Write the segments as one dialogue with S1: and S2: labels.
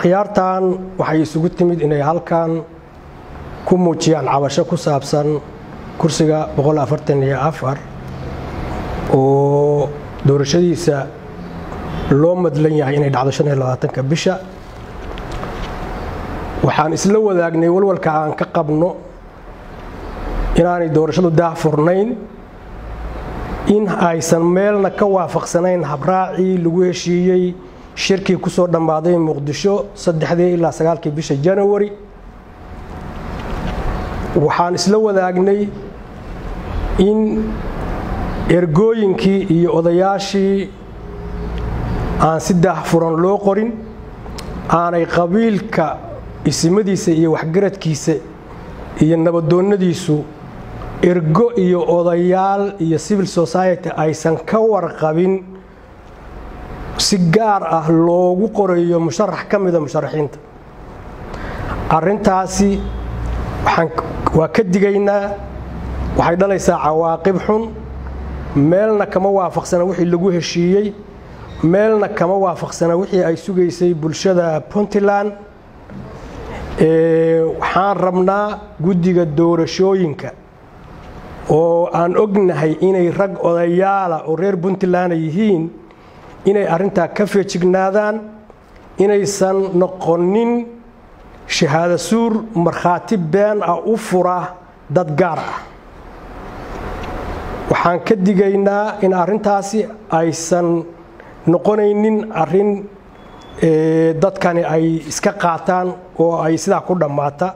S1: akhyaartan waxay isugu timid inay halkan ku muujiyaan cabasho ku saabsan kursiga oo doorashadiisa loo madlan yahay inay dhacdo ka bisha waxaan isla wadaagnay walwalka aan ka qabno inaanay doorashadu daahfurnayn in aysan meelna ka waafaqsanayn habraacii lagu heshiiyey shirkii ku soo dhammaaday muqdisho saddexdii ilaa sagaalkii bisha janawari waxaan isla wadaagnay in ergooyinkii iyo odayaashii aan si daahfuran loo qorin aanay qabiilka isimadiisa iyo waxgaradkiisa iyo nabadoonnadiisu ergo iyo odayaal iyo civil society aysan ka warqabin si gaar ah loogu qorayo musharax ka mida musharaxiinta arrintaasi waa ka digaynaa waxay dhalaysaa cawaaqib xun meelna kama waafaqsana wixii lagu heshiiyey meelna kama waafaqsana wixii ay sugaysay bulshada puntland waxaan rabnaa guddiga doorashooyinka oo aan ognahay inay rag odayaala oo reer puntland yihiin inay arrintaa ka feejignaadaan inaysan noqonin shahaado suur markhaati been ah u fura dad gaar ah waxaan ka digaynaa in arrintaasi aysan noqonaynin arrin dadkani ay iska qaataan oo ay sidaa ku dhammaata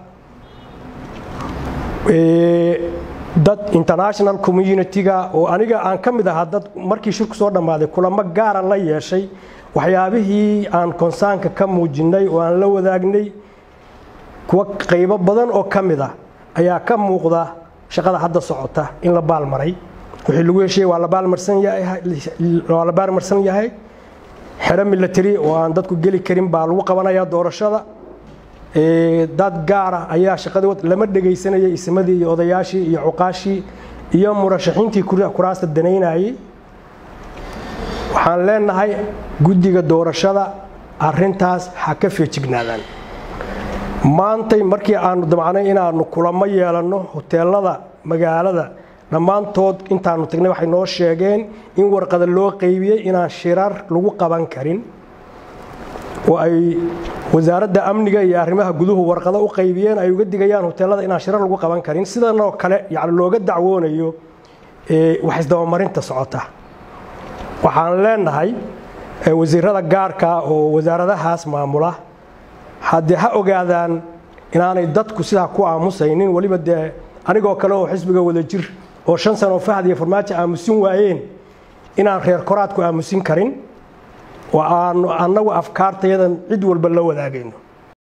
S1: dad international communitiga oo aniga aan ka mid ahaa dad markii shirku soo dhammaaday kulamo gaara la yeeshay waxyaabihii aan konsaanka ka muujinnay oo aan la wadaagnay kuwa qaybo badan oo ka mid ah ayaa ka muuqda shaqada hadda socota in la baalmaray wixii lagu heshiiyey waa la baalmarsan yahay xero milatary oo aan dadku geli karin baa lagu qabanayaa doorashada dad gaara ayaa shaqadii lama dhegaysanayay ismadii iyo odayaashii iyo cuqaashii iyo murashaxiintii kuraasta danaynayay waxaan leenahay guddiga doorashada arintaas ha ka feejignaadaan maantay markii aanu damcnay inaanu kulamo yeelanno hoteelada magaalada dhammaantood intaanu tagnay waxay noo sheegeen in warqada loo qaybiyey inaan shirar lagu qaban karin oo ay wasaaradda amniga iyo arrimaha guduhu warqado u qaybiyeen ay uga digayaan hoteelada inaan shirar lagu qaban karin sidanoo kale yani looga dacwoonayo wax isdabamarinta socota waxaan leenahay wasiirada gaarka oo wasaaradahaas maamula haddee ha ogaadaan inaanay dadku sidaa ku aamusaynin weliba dee anigoo kale oo xisbiga wada jir oo shan sano fahad iyo farmaajo aamusin waayeen inaan reer koraadku aamusin karin oo aanu annagu afkaartayadan cid walba la wadaagayno